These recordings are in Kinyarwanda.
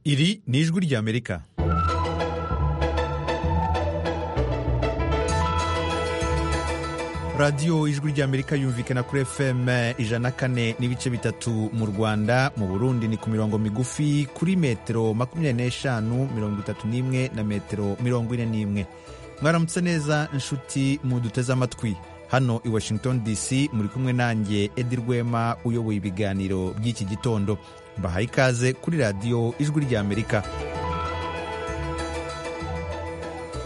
Iri ni ijwi ry'Amerika. radiyo ijwi ry'amerika yumvikana kuri fm ijana kane n'ibice bitatu mu rwanda mu burundi ni ku mirongo migufi kuri metero makumyabiri n'eshanu mirongo itatu n'imwe na metero mirongo ine n'imwe mwaramutse neza inshuti muduteze amatwi hano i washington dc muri kumwe nanjye edi rwema uyoboye ibiganiro by'iki gitondo mbahaye ikaze kuri radiyo ijwi ry'amerika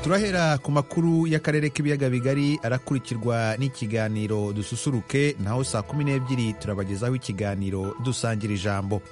turahera ku makuru y'akarere k'ibiyaga bigari arakurikirwa n'ikiganiro dususuruke naho saa kumi n'ebyiri turabagezaho ikiganiro dusangira ijambo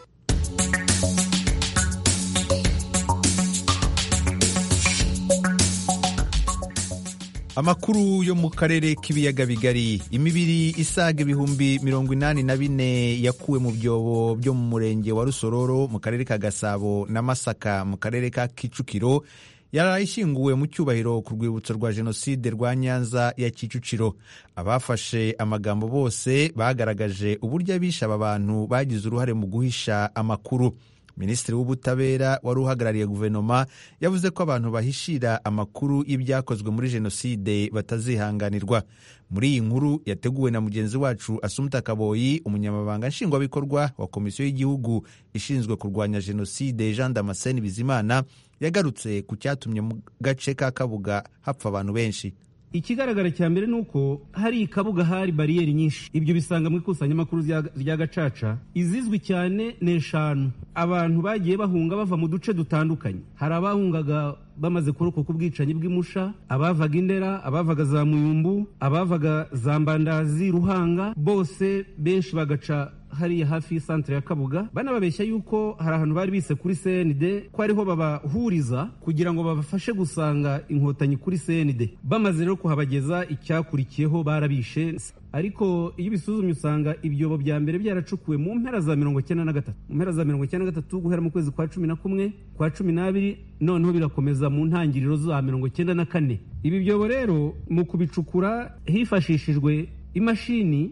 amakuru yo mu karere k'ibiyaga bigari imibiri isaga ibihumbi mirongo inani na bine yakuwe mu byobo byo mu murenge wa rusororo mu karere ka gasabo na masaka mu karere ka kicukiro yari ishyinguwe mu cyubahiro ku rwibutso rwa jenoside rwa nyanza ya kicukiro abafashe amagambo bose bagaragaje uburyo abishe aba bantu bagize uruhare mu guhisha amakuru minisitiri w'ubutabera wari uhagarariye guverinoma yavuze ko abantu bahishira amakuru y'ibyakozwe muri jenoside batazihanganirwa muri iyi nkuru yateguwe na mugenzi wacu asumta kaboyi umunyamabanga nshingwabikorwa wa komisiyo y'igihugu ishinzwe kurwanya jenoside jean damascene bizimana yagarutse ku cyatumye mu gace ka kabuga hapfa abantu benshi ikigaragara cya mbere ni uko hari ikabuga hari bariyeri nyinshi ibyo bisanga mu ikusanyamakuru rya gacaca izizwi cyane ni eshanu abantu bagiye bahunga bava mu duce dutandukanye hari abahungaga bamaze kurokoka ku bwicanyi bw'imusha abavaga indera abavaga za muyumbu abavaga za mbandazi ruhanga bose benshi bagaca hariya hafi y'isantere ya kabuga banababeshya yuko hari ahantu bari bise kuri cnd ko ariho babahuriza kugira ngo babafashe gusanga inkotanyi kuri cnd bamaze rero kuhabageza icyakurikiyeho barabishe ariko iyo ubisuzumye usanga ibyobo bya mbere byaracukuwe mu mpera za mirongo icyenda na gatatu mu mpera za mirongo icyenda na gatatu guhera mu kwezi kwa cumi na kumwe kwa cumi n'abiri noneho birakomeza mu ntangiriro za mirongo icyenda na kane ibi byobo rero mu kubicukura hifashishijwe imashini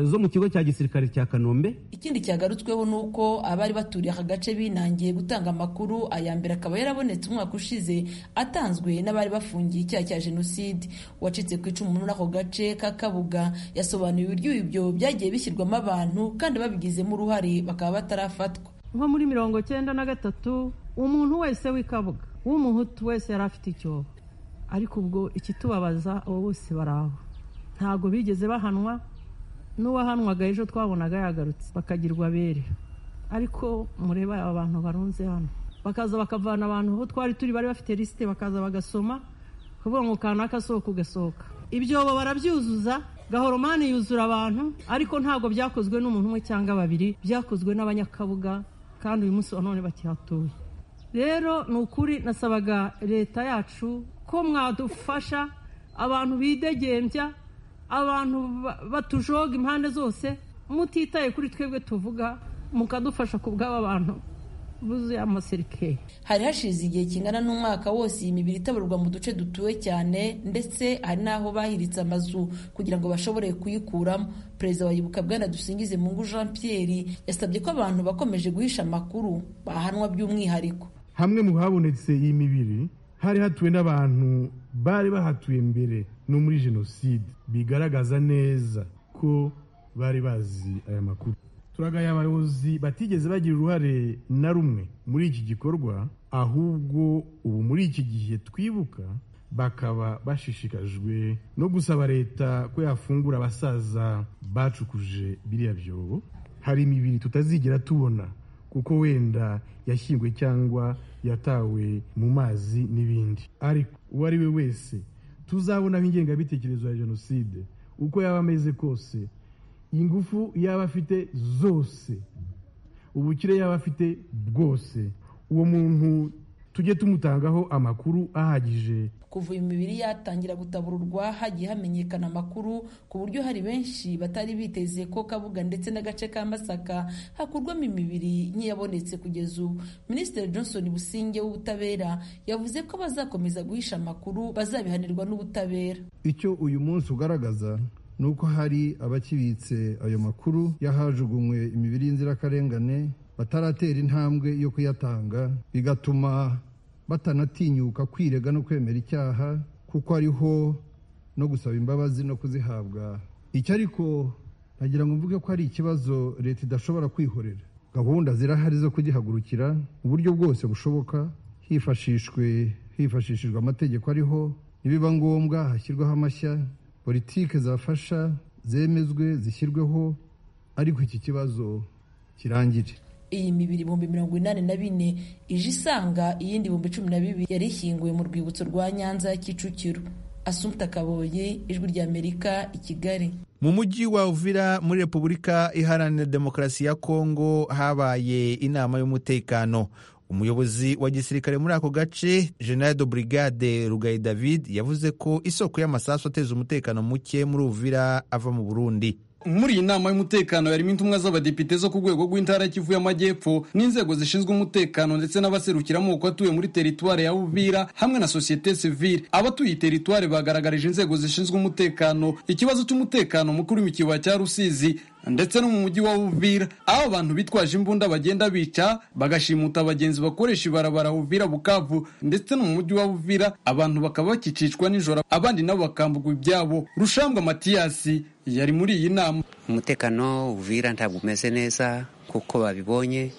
zo mu kigo cya gisirikare cya kanombe ikindi cyagarutsweho ni uko abari baturiye aka gace binangiye gutanga amakuru aya mbere akaba yarabonetse umwaka ushize atanzwe n'abari bafungiye icyaha cya jenoside uwacitse ku icumu muri ako gace ka kabuga yasobanuye uburyo ibyo byagiye bishyirwamo abantu kandi babigizemo uruhare bakaba batarafatwa nko muri mirongo cyenda na gatatu umuntu wese w'ikabuga w'umuhutu wese yari afite icyobo ariko ubwo ikitubabaza abo bose baraho ntabwo bigeze bahanwa n'uwahanwaga ejo twabonaga yagarutse bakagirwa abere ariko mureba aba bantu barunze hano bakaza bakavana abantu aho twari turi bari bafite lisite bakaza bagasoma kuvuga ngo kanaka sohoka ugasohoka ibyobo barabyuzuza gahoromani yuzura abantu ariko ntabwo byakozwe n'umuntu umwe cyangwa babiri byakozwe n'abanyakabuga kandi uyu munsi wa none bakihatuye rero ni ukuri nasabaga leta yacu ko mwadufasha abantu bidegembya abantu batujoga impande zose mutitaye kuri twebwe tuvuga mukadufasha ku bw'aba bantu buzuye amasirikeri hari hashize igihe kingana n'umwaka wose iyi mibiri itaburwa mu duce dutuwe cyane ndetse hari n'aho bahiritse amazu kugira ngo bashobore kuyikuramo perezida wa yibuka bwana dusingize mungu jean pierre yasabye ko abantu bakomeje guhisha amakuru bahanwa by'umwihariko hamwe mu habonetse iyi mibiri hari hatuwe n'abantu bari bahatuye mbere no muri jenoside bigaragaza neza ko bari bazi aya makuru turagaye abayobozi batigeze bagira uruhare na rumwe muri iki gikorwa ahubwo ubu muri iki gihe twibuka bakaba bashishikajwe no gusaba leta ko yafungura abasaza bacukuje biriya byobo hari imibiri tutazigera tubona kuko wenda yashyingwe cyangwa yatawe mu mazi n'ibindi ariko uwo ari we wese tuzabonaho ingengabitekerezo ya jenoside uko yaba ameze kose ingufu yaba afite zose ubukire yaba afite bwose uwo muntu tujye tumutangaho amakuru ahagije kuva imibiri yatangira gutabururwa hagiye hamenyekana amakuru ku buryo hari benshi batari biteze ko kabuga ndetse n'agace ka masaka hakurwamo imibiri nk'iyabonetse kugeza ubu minisitiri johnson businge w'ubutabera yavuze ko bazakomeza guhisha amakuru bazabihanirwa n'ubutabera icyo uyu munsi ugaragaza ni uko hari abakibitse ayo makuru y'ahajugunywe imibiri y'inzirakarengane bataratera intambwe yo kuyatanga bigatuma batanatinyuka kwirega no kwemera icyaha kuko ariho no gusaba imbabazi no kuzihabwa icyo ariko nagira ngo mvuge ko ari ikibazo leta idashobora kwihorera gahunda zirahari zo kugihagurukira mu buryo bwose bushoboka hifashishwe hifashishijwe amategeko ariho nibiba ngombwa hashyirwaho amashya politike zafasha zemezwe zishyirweho ariko iki kibazo kirangire iyi mibiri ibihumbi mirongo inani na bine ije isanga iyindi ibihumbi cumi na bibiri yari ishyinguwe mu rwibutso rwa nyanza ya kicukiro asumta kaboye ijwi ry'amerika i kigali mu mujyi wa uvira muri repubulika iharanira demokarasi ya kongo habaye inama y'umutekano umuyobozi wa gisirikare muri ako gace general de brigade rugayi david yavuze ko isoko y'amasasu ateza umutekano muke muri uvira ava mu burundi muri iyi nama y'umutekano yarimo intumwa z'abadepite zo ku rwego rw'intara y'ikivu y'amajyepfo n'inzego zishinzwe umutekano ndetse n'abaserukira amoko atuye muri teritwari ya uvira hamwe na sosiyete sivile abatuye iyi teritwari bagaragarije inzego zishinzwe umutekano ikibazo cy'umutekano mukuru mu kibaya cya rusizi ndetse no mu mujyi wa Uvira aho abantu bitwaje imbunda bagenda bica bagashimuta abagenzi bakoresha ibarabara Uvira Bukavu ndetse no mu mujyi wa Uvira abantu bakaba bakicicwa nijoro abandi nabo bakambugwa ibyabo Rushambwa Matiyasi yari muri iyi nama umutekano Uvira ntabwo umeze neza kuko babibonye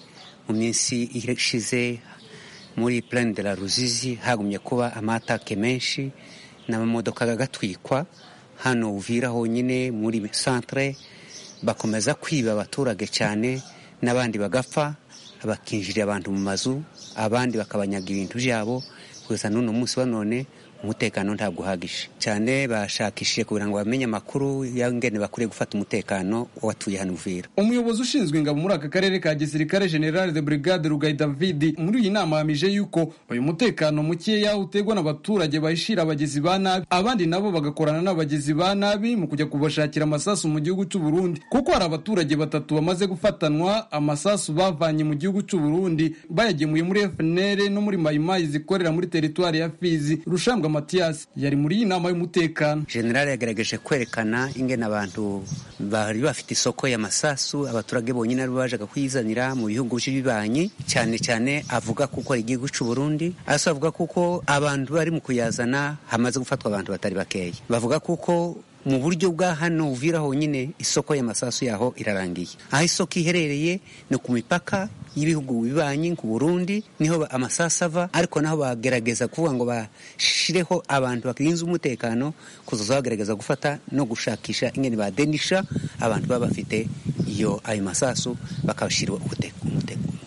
mu minsi ishize muri Plaine de la Ruzizi hagumye kuba amatake menshi n'amamodoka agatwikwa hano Uvira honyine muri centre bakomeza kwiba abaturage cyane n'abandi bagapfa bakinjirira abantu mu mazu abandi bakabanyaga ibintu byabo gusa n'uno munsi wa none umutekano ntabwo uhagije cyane bashakishije kugira ngo bamenye amakuru y'ingene bakwiye gufata umutekano w'abatuye hano uvira umuyobozi ushinzwe ingabo muri aka karere ka gisirikare general de brigade rugayi david muri iyi nama yahamije yuko uyu mutekano mukeya utegwa n'abaturage bahishira abagizi ba nabi abandi nabo bagakorana n'abagizi ba nabi mu kujya kubashakira amasasu mu gihugu cy'u Burundi kuko hari abaturage batatu bamaze gufatanwa amasasu bavanye mu gihugu cy'u Burundi bayagemuye muri FNL no muri mayimayi zikorera muri teritwari ya Fizi rushambwa Mathias yari muri iyi nama y'umutekano general yagerageje kwerekana ingene abantu bari bafite isoko y'amasasu abaturage bonyine ari bajaga kuyizanira mu bihugu by'ibibanyi cyane cyane avuga kuko ari igihugu cy'u Burundi asa avuga kuko abantu bari mu kuyazana hamaze gufatwa abantu batari bakeya bavuga kuko mu buryo bwa hano uvira honyine isoko y'amasasu yaho irarangiye aho isoko iherereye ni ku mipaka y'ibihugu bibanyi ku Burundi niho amasasu ava ariko naho bagerageza kuvuga ngo bashireho abantu bakinze umutekano kuzaza bagerageza gufata no gushakisha ingene badenisha abantu baba bafite iyo ayo masasu bakabashyirwa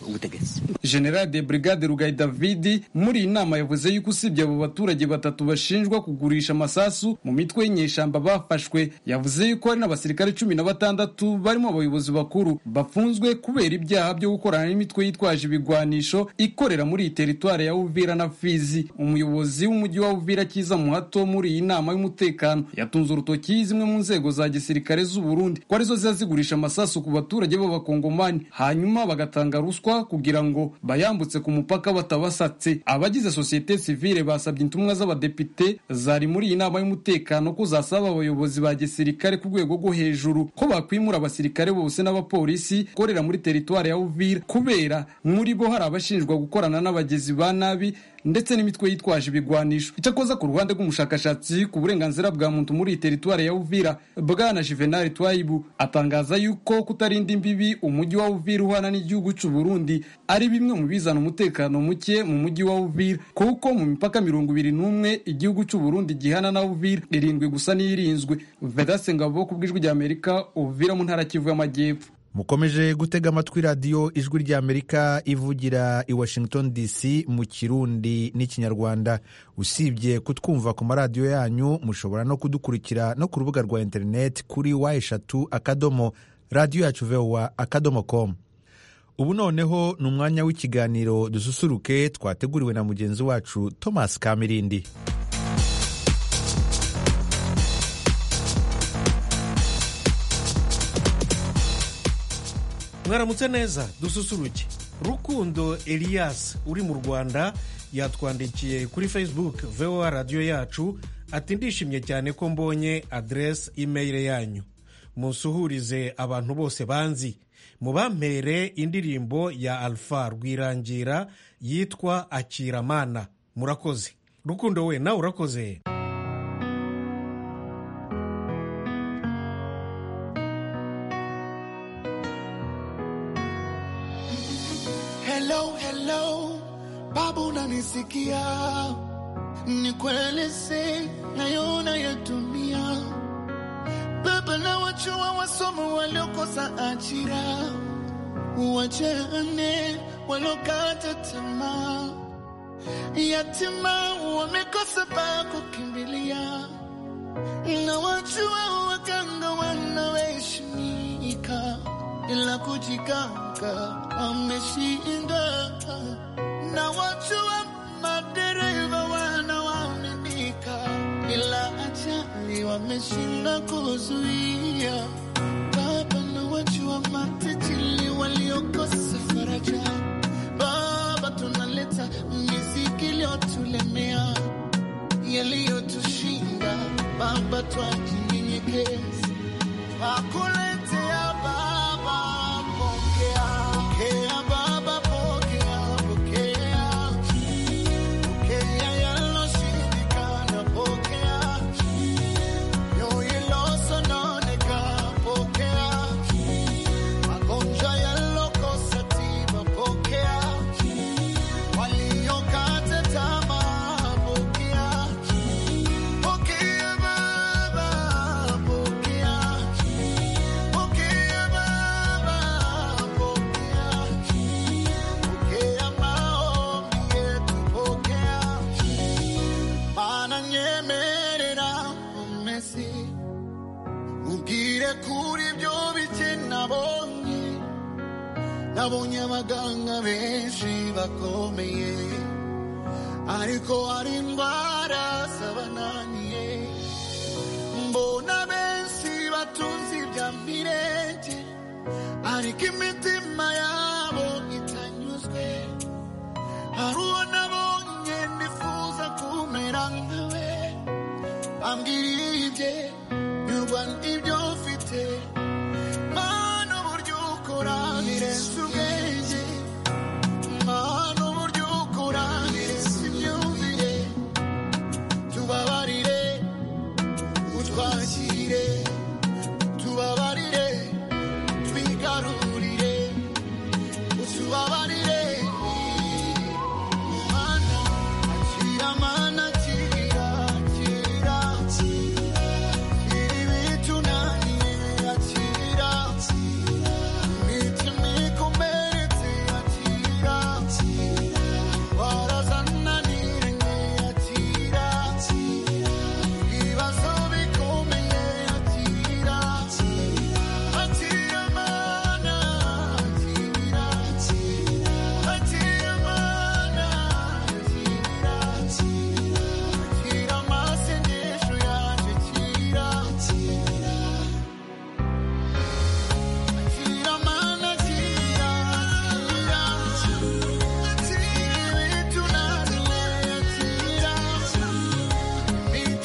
ubutegetsi general de brigade rugayi davidi muri iyi nama yavuze yuko usibye abo baturage batatu bashinjwa kugurisha amasasu mu mitwe y'inyeshyamba bafashwe yavuze yuko hari n'abasirikare cumi na batandatu barimo abayobozi bakuru bafunzwe kubera ibyaha byo gukorana n'imitwe yitwaje ibigwanisho ikorera muri iyi teritwari ya uvira na fizi umuyobozi w'umujyi wa uvira kiza muhato muri iyi nama y'umutekano yatunze urutoki zimwe mu nzego za gisirikare z'u Burundi ko arizo ziba zigurisha amasasu ku baturage b'abakongomani hanyuma bagatanga ruswa kugira ngo bayambutse ku mupaka batabasatse abagize sosiyete sivile basabye intumwa z'abadepite zari muri iyi nama y'umutekano ko zasaba abayobozi ba gisirikare ku rwego rwo hejuru ko bakwimura abasirikare bose n'abapolisi gukorera muri teritwari ya uvira kubera muri bo hari abashinjwa gukorana n'abagizi ba nabi ndetse n'imitwe yitwaje ibigwanisho icyakoza ku ruhande rw'umushakashatsi ku burenganzira bwa muntu muri iyi teritwari ya uvira bwana juvenal twayibu atangaza yuko kutarinda imbibi umujyi wa uvira uhana n'igihugu cy'u burundi ari bimwe mu bizana umutekano muke mu mujyi wa uvira kuko mu mipaka mirongo ibiri n'umwe igihugu cy'u burundi gihana na uvira irindwi gusa n'iyirinzwe vedase ngabo ku bw'ijwi ry'amerika uvira mu ntara kivu y'amajyepfo mukomeje gutega amatwi radiyo ijwi ry'amerika ivugira i washington dc mu kirundi n'ikinyarwanda usibye kutwumva ku maradiyo yanyu mushobora no kudukurikira no ku rubuga rwa interineti kuri wa eshatu akadomo radiyo yacu vewa akadomo komu ubu noneho ni umwanya w'ikiganiro dususuruke twateguriwe na mugenzi wacu thomas kamirindi mwaramutse neza dususuruke rukundo elias uri mu rwanda yatwandikiye kuri facebook voa radiyo yacu ati ndishimye cyane ko mbonye aderesi imeyire yanyu munsuhurize abantu bose banzi mu bampere indirimbo ya alpha rwirangira yitwa akiramana murakoze rukundo we nawe urakoze Hello, hello, baba unanisikia? Nikueleze nayona ya dunia. Baba na wachua wasomo waliokosa ajira, wajane waliokata tamaa, yatima wamekosa pa kukimbilia, na wachua waganga wanaoheshimika ila kujiganga ameshinda na watu wa madereva wanaoaminika, ila ajali wameshinda kuzuia. Baba na watu wa matajiri waliokosa faraja, Baba tunaleta miziki iliyotulemea, yaliyotushinda Baba twajinyenyekeza akuletea Baba, pokea pokea Baba, pokea pokea pokea yaloshindikana, pokea yoyilosononeka, pokea magonjwa yalokosa tiba, pokea waliokata tamaa, pokea pokea Baba, pokea Pokea Baba, pokea, pokea maombi yetu, pokea. Bananyemerera umesi, ugire kuri byo bike nabonye. Nabonye abaganga benshi bakomeye, ariko hari indwara zabananiye mbona benshi batunze ibya mirenge ariko imitima yabo itanyuzwe hari uwo nabonye nifuza kumera nkawe bambwira ibye nyurwa n'ibyo mfite mana uburyo ukora birenze ubwenge mana uburyo ukora birenze imyumvire tubabarire utwakire tubabarire twigarurire utubabarire mana akira mana akira akira ibibitunaniye akira imitima ikumeretse akira warazananiranye akira ibibazo bikomeye akira akira mana akira akira mana akira akira amasengesho yaje akira akira mana akira akira ibitunaniye akira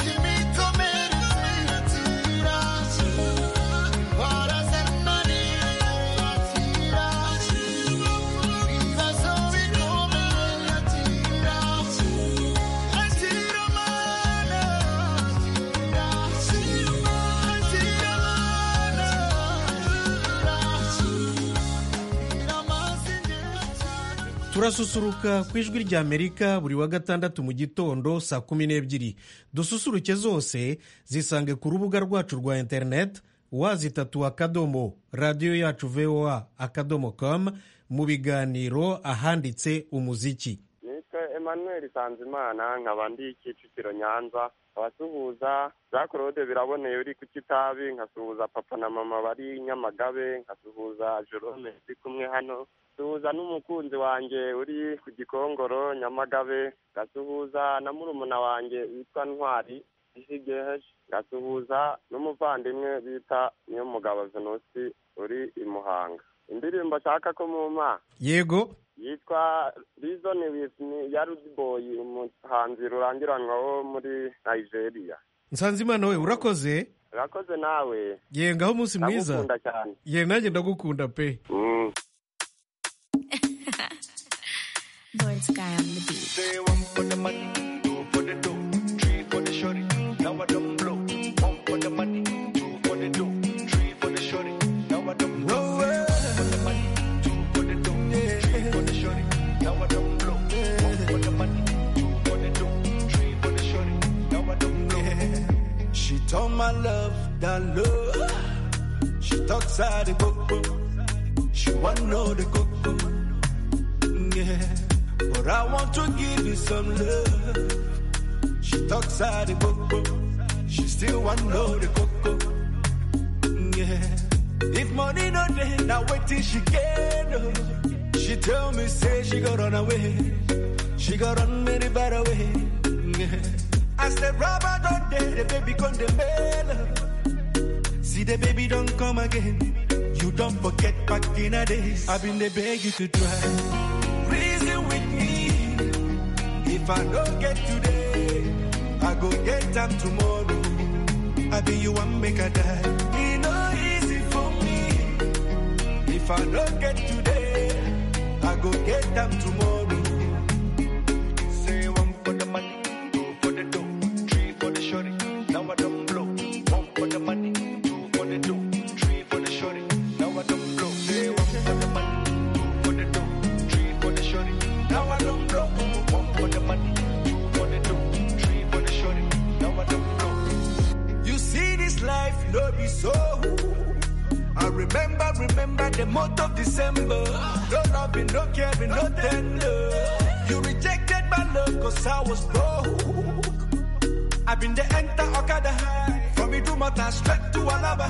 turasusuruka ku ijwi rya amerika buri wa gatandatu mu gitondo saa kumi n'ebyiri dususuruke zose zisange ku rubuga rwacu rwa interineti wazitatu akadomo radiyo yacu voa akadomo com mu biganiro ahanditse umuziki nitwa emmanuel sanzimana nkaba ndi kicukiro nyanza abasuhuza za claude biraboneye uri ku kitabi nkasuhuza papa na mama bari nyamagabe nkasuhuza jerome ndi kumwe hano suhuza n'umukunzi wanjye uri ku gikongoro nyamagabe ngasuhuza na murumuna wanjye witwa ntwari isigeheje ngasuhuza n'umuvandimwe bita niyo mugabo venusi uri i muhanga indirimbo nshaka ko muma yego yitwa Reason with me ya Rudeboy umuhanzi rurangiranwa wo muri Nigeria nsanzimana we urakoze urakoze nawe ye ngaho umunsi mwiza ndagukunda cyane ye nanjye ndagukunda pe Mm. Lawrence guy on the beat. Say one for the money, two for the dough, three for the shorty. Now I don't blow. One for the money, two for the dough, three for the shorty. Now I don't blow. One for the money, two for the dough, three for the shorty. Now I don't blow. One for the money, two for the dough, three for the shorty. Now I don't blow. She told my love that love. She talks out the coco. She want know the coco. Yeah. But I want to give you some love. She talks out the coco. She still want know the coco. Yeah. If money no day, now wait till she get oh. She tell me, say she got run away. She got run many bad away. Yeah. As the rubber don't day, the baby gone the mail. See the baby don't come again. You don't forget back in a days. I've been the beg you to try reason with me. If I don't get today, I go get them tomorrow. I be you one make a die. It no easy for me. If I don't get today, I go get them tomorrow. Say one for the money, two for the dough, three for the shorty. Now I don't blow. One for the money, two for the dough, three for the shorty. Now I don't blow. Say one for the money, two for the dough three for the shorty. Now I don't blow. One for the money, two for the dough, three for the shorty. Now I don't blow. You see this life, no be so. I remember, remember the month of December. No loving, no caring, no tender. You rejected my love cause I was broke. I've been the enter Okada high. From Idumata straight to Alaba.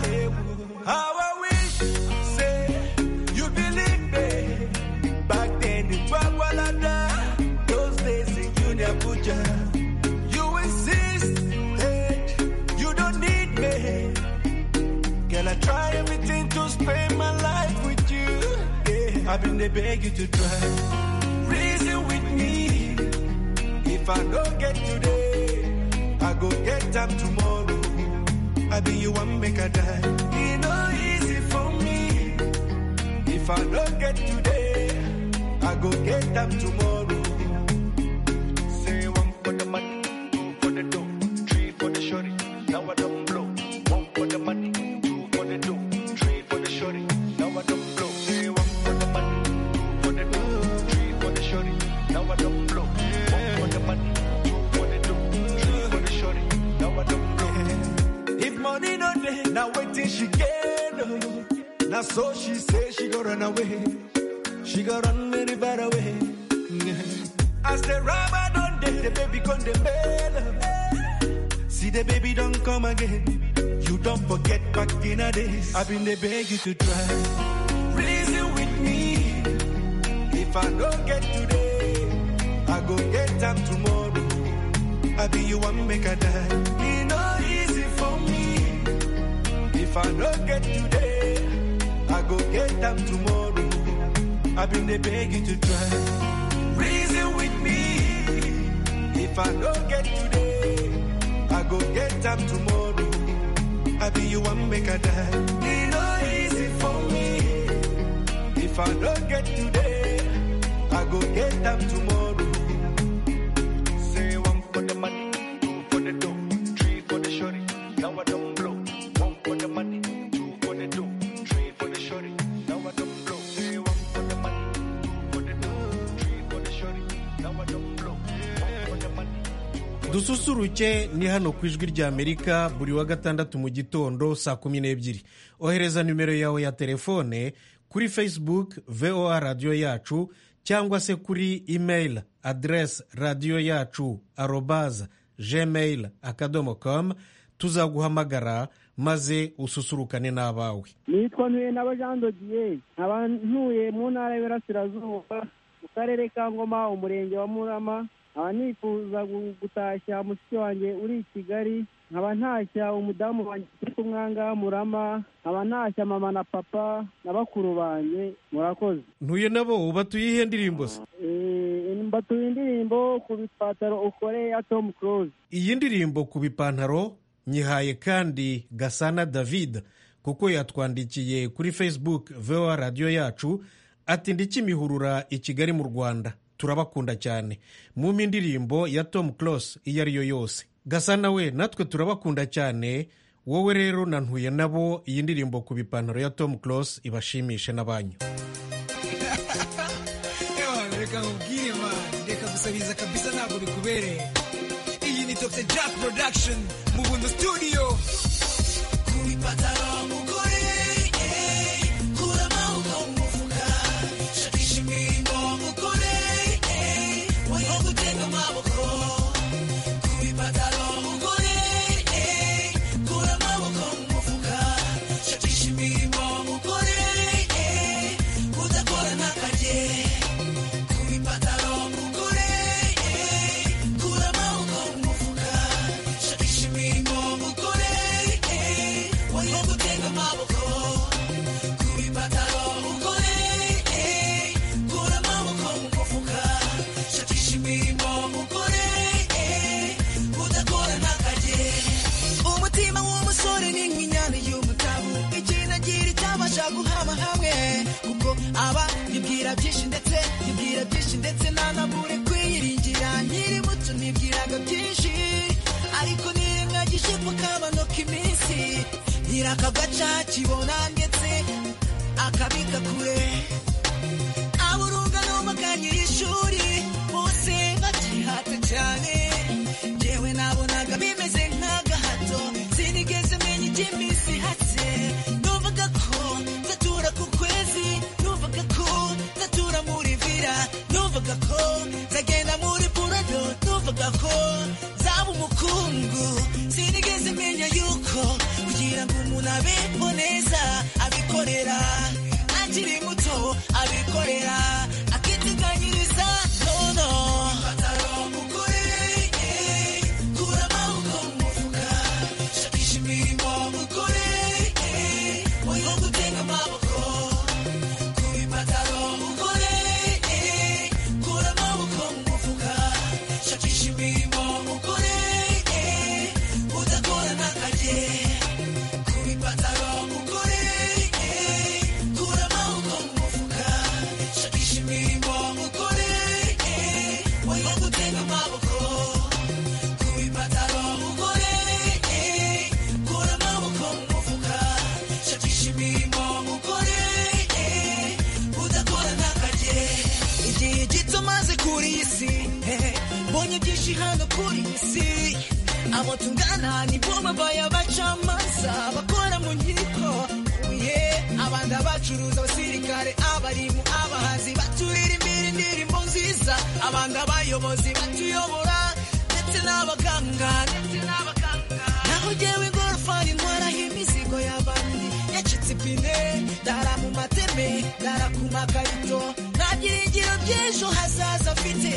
How I wish, say, you believe me. Back then in Bagwalada, those days in Junior Abuja. You insist, hey, you don't need me. Can I try everything to spend my life with you? Yeah, I've been they beg you to try. Reason with me. If I don't get today, I go get them tomorrow. I be you one make a die. It no easy for me. If I don't get today, I go get them tomorrow. Say one for the money, two for the dough, three for the shorty. Now I don't blow. One for the money, two for the dough, three for the shorty. Now I don't blow. Say one for the money, two for the dough, three for the shorty. Now I don't blow. One for the money, two for the dough, three for the shorty. Now I don't blow. If money no day, now wait till she get. oh. Now so she say she go run away. She got run very far away. As the rubber don't day, the baby gone the bed. See the baby don't come again. You don't forget back in a days. I've been they beg you to try. Reason with me. If I don't get today, I go get them tomorrow. I be you one make a die. It no easy for me. If I don't get today, I go get them tomorrow. I've been they beg you to try. Reason with me. If I don't get today, I go get them tomorrow. I be you one make a die. It no easy for me. If I don't get today, I go get them tomorrow. Say one for the money, two for the dough, three for the shorty. Now I don't blow. One for the money, two for the dough, three for the shorty. Now I don't blow. Say one for the money, two for the dough, three for the shorty. Now I don't blow. One for the money. dususuruke ni hano ku ijwi ry'amerika buri wa gatandatu mu gitondo saa kumi n'ebyiri ohereza nimero yawe ya telefone kuri facebook voa radiyo yacu cyangwa se kuri email aderesi radiyo yacu arobaza gmail akadomo com tuzaguhamagara maze ususurukane n'abawe nitwa ntuye naba jean dodiye nkaba ntuye mu ntara y'iburasirazuba mu karere ka ngoma umurenge wa murama nkaba nifuza gu- gutashya mushiki wanjye uri i kigali nkaba ntashya umudamu wanjye uri kumwanga murama nkaba ntashya mama na papa na bakuru banjye murakoze ntuye nabo batuye ihe ndirimbo se Eh, mbatuye indirimbo ku bipataro ukore ya tom cruise iyi ndirimbo ku bipantaro nyihaye kandi gasana david kuko yatwandikiye kuri facebook vewa radiyo yacu ati ndikimihurura i kigali mu rwanda turabakunda cyane mumpe indirimbo ya tom cross iyo ari yo yose gasana we natwe turabakunda cyane wowe rero na ntuye nabo iyi ndirimbo ku bipantaro ya tom cross ibashimishe n'abanyu Ewa, reka nkubwire man reka gusabiriza kabisa ntabwo bikubereye iyi ni dr jack production mu buntu studio kuri patara mugore eh, kura amaboko mu mufuka shakisha imirimo mugore eh, woye gutega amaboko kuri patara mugore eh, kura amaboko mu mufuka shakisha imirimo mugore eh, udakora ntakagere kubipataro mugore eh, kura amaboko mu mufuka shakisha imirimo mugore eh, woye gutega amaboko kubipataro mugore eh, kura amaboko mu mufuka shakisha imirimo mugore eh, udakora ntakajye umutima w'umusore ni nk'inyana y'umutavu ikinagira itabasha guhama hamwe kuko aba yibwira byinshi ndetse yibwira byinshi ndetse ntanabure kwiyiringira nkiri muto nibwiraga byinshi ariko niremwa gishipo kamanuka iminsi nyirakagaca kibona ndetse akabika kure aburungano maganyira ishuri bose bakihata cyane yewe nabonaga bimeze nk'agahato sinigeze menya iby'iminsi ihatse numvaga ko nzatura ku kwezi numvaga ko nzatura muri vira numvaga ko nzagenda muri burado numvaga ko nzaba umukungu sinigeze menya yuko kugira ngo umuntu abeho neza abikorera akiri muto abikorera akiteganyiriza nono pataro mugore eh, kura amaboko mu mufuka shakisha imirimo mugore eh, woye gutega amaboko kuri pataro mugore eh, kura amaboko mu mufuka shakisha imirimo mugore eh, udakora ntakajye kuri pataro mugore eh, kura amaboko mu mufuka shakisha imirimo mugore eh, woye gutega amaboko kubipataro mugore eh, kura amaboko mu mufuka shakisha imirimo mugore eh, udakora ntakajye igihe gito maze kuri iyi si eh, mbonye byinshi hano kuri iyi si abo tungana nibo babaye abacamanza bakora mu nkiko ye abandi abacuruza abasirikare abarimu abahanzi baturirimbira indirimbo nziza abandi abayobozi batuyobora ndetse n'abaganga ndetse n'abaganga naho jyewe ingorofani ntwaraho imizigo y'abandi yacitse ipine dara mu mateme dara ku makarito nta byiringiro by'ejo hazaza afite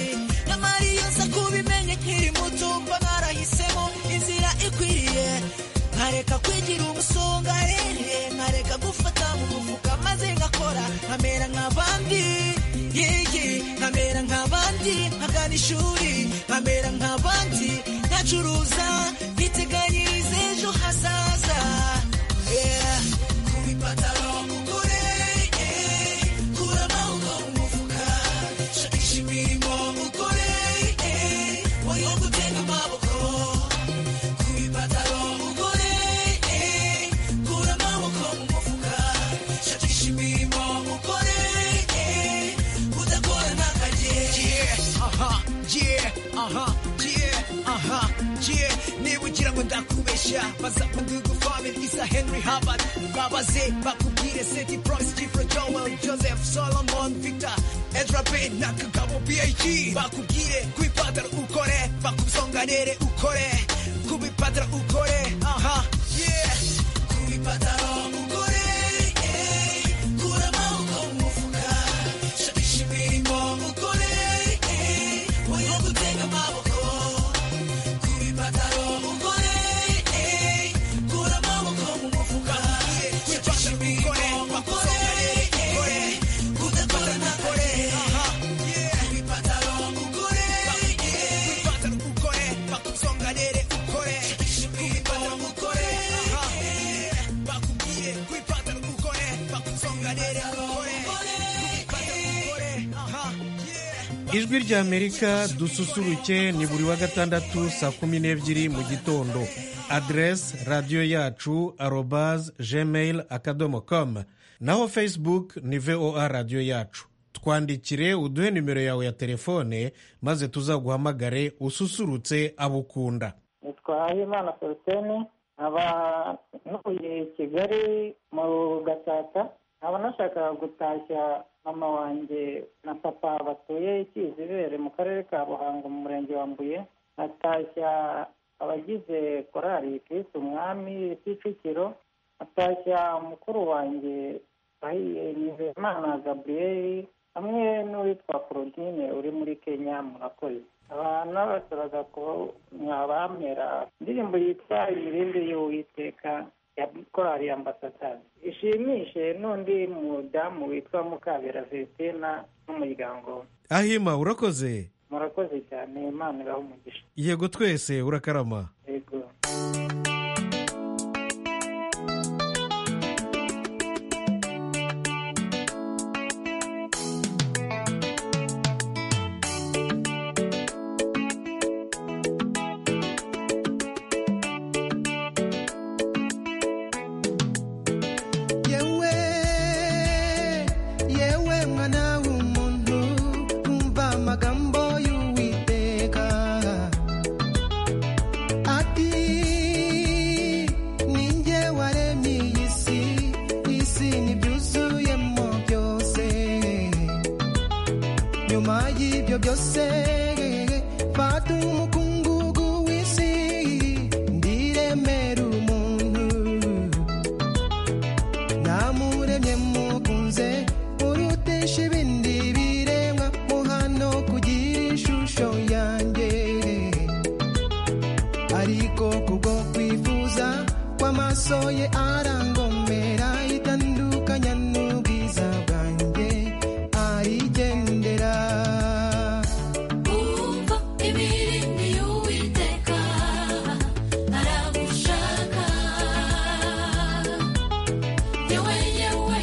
nyamara iyo nza kubimenye nkiri muto mba narahisemo inzira ikwiriye nkareka kwigira umusongarere nkareka gufata mu mufuka maze ngakora nkamera nk'abandi yeye nkamera nk'abandi nkagana ishuri nkamera nk'abandi nkacuruza ngiteganyiriza ejo hazaza Yeah. kubipataro mugore eh, kura amaboko mu mufuka shakisha imirimo mugore eh, woye gutega amaboko kubipataro mugore eh, kura amaboko mu mufuka shakisha imirimo mugore eh, udakora ntakajye Yeah, aha, yeah, aha, yeah, aha, yeah. niba ugira ngo ndakubeshya baza kundugu family isa henry habard babaze bakubwire seti promise kifro joel joseph solomon victor ezra pin na kagabo bh bakubwire kubipataro ukore bakubusonganire ukore kubipataro ukore aha yeah kubipataro ukore eh, kura amaboko mu mufuka shakisha imirimo ukore eh, woye gutega amaboko kubipataro mugore eh, kura amaboko mu mufuka kubipataro ukore bakuzongere ukore kudakora ntakore aha kubipataro mugore eh, kubipataro ukore bakuzonganire ukore kubipataro mugore ijwi ry'amerika dususuruke ni buri wa gatandatu saa kumi n'ebyiri mu gitondo aderesi radiyo yacu arobaze gmail akadomo komu naho facebook ni voa radiyo yacu twandikire uduhe nimero yawe ya telefone maze tuzaguhamagare ususurutse abo ukunda nitwa himana solutene nkaba ntuye kigali mu gatsata nkaba nashaka gutashya mama wanjye na papa batuye ikizibere mu karere ka buhanga mu murenge wa mbuye atashya abagize korali kirisi umwami kicukiro atashya mukuru wanjye bahiye nizeyimana gaburiyeri hamwe n'uwitwa Claudine uri muri kenya murakoze abantu bashoboraga kuba mwabamera indirimbo yitwa imirindi y'uwiteka ya korali ambasadari ishimishe n'undi mudamu witwa mukabera vestina n'umuryango we ahima urakoze murakoze cyane imana ibaha umugisha yego twese urakarama yego yewe yewe mwana w'umuntu umva amagambo y'uwiteka ati ni jye waremye iyi si isi n'ibyuzuyemo byose nyuma y'ibyo byose fata umukungugu w'isi ndiremera umuntu namuremye mukunze urutisha ibindi biremwa muhano kugira ishusho yanjye ariko kubwo kwifuza kw'amaso ye arangomera itandukanya n'ubwiza bwanjye arigendera Umva imirindi y'Uwiteka, aragushaka. Yewe, yewe,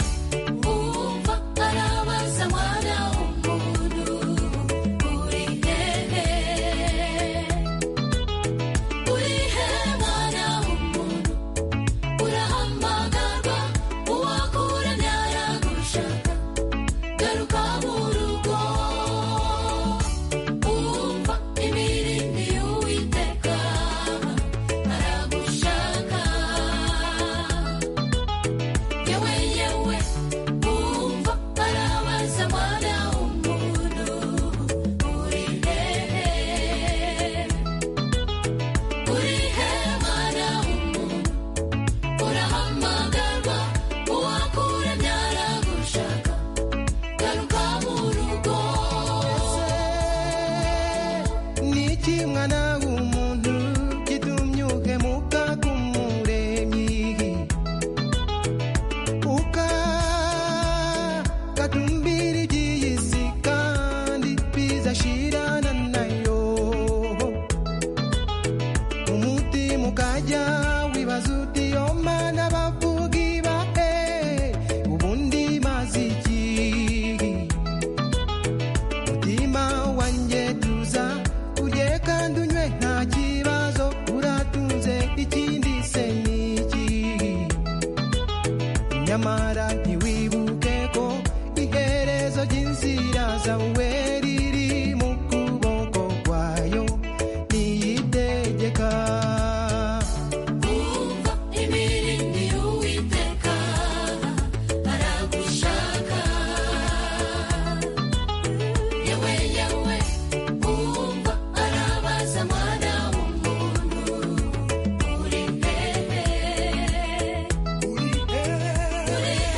umva, arabaza mwana w'umuntu, uri hehe? Uri hehe mwana w'umuntu? Urahamagarwa, uwakuremye aragushaka. Garuka mu rugo Umva imirindi y'Uwiteka, aragushaka. Yewe, yewe, umva, arabaza mwana w'umuntu, uri hehe? Uri hehe mwana w'umuntu? Urahamagarwa, uwakuremye aragushaka. Garuka mu rugo niki mwana w'umuntu gitumyuke muka k'umuremyi uka gatumbira iby'iyi si kandi bizashirana nayo umutima ukajya wibaza uti yo mana bavugi bahe ubundi mazi iki umutima wanjye tuza urye kandi unywe nta kibazo uratunze ikindi se ni iki nyamara ntiwibuke ko iherezo ry'inzira zawe riri mu kuboko kwayo niyitegeka Umva imirindi y'Uwiteka, aragushaka. Yewe, yewe, umva, arabaza mwana w'umuntu, uri hehe? Uri hehe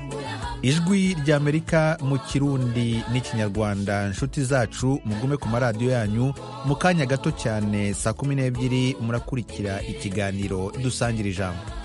mwana ijwi ry'amerika mu kirundi n'ikinyarwanda inshuti zacu mugume ku maradiyo yanyu mu kanya gato cyane saa kumi n'ebyiri murakurikira ikiganiro dusangira ijambo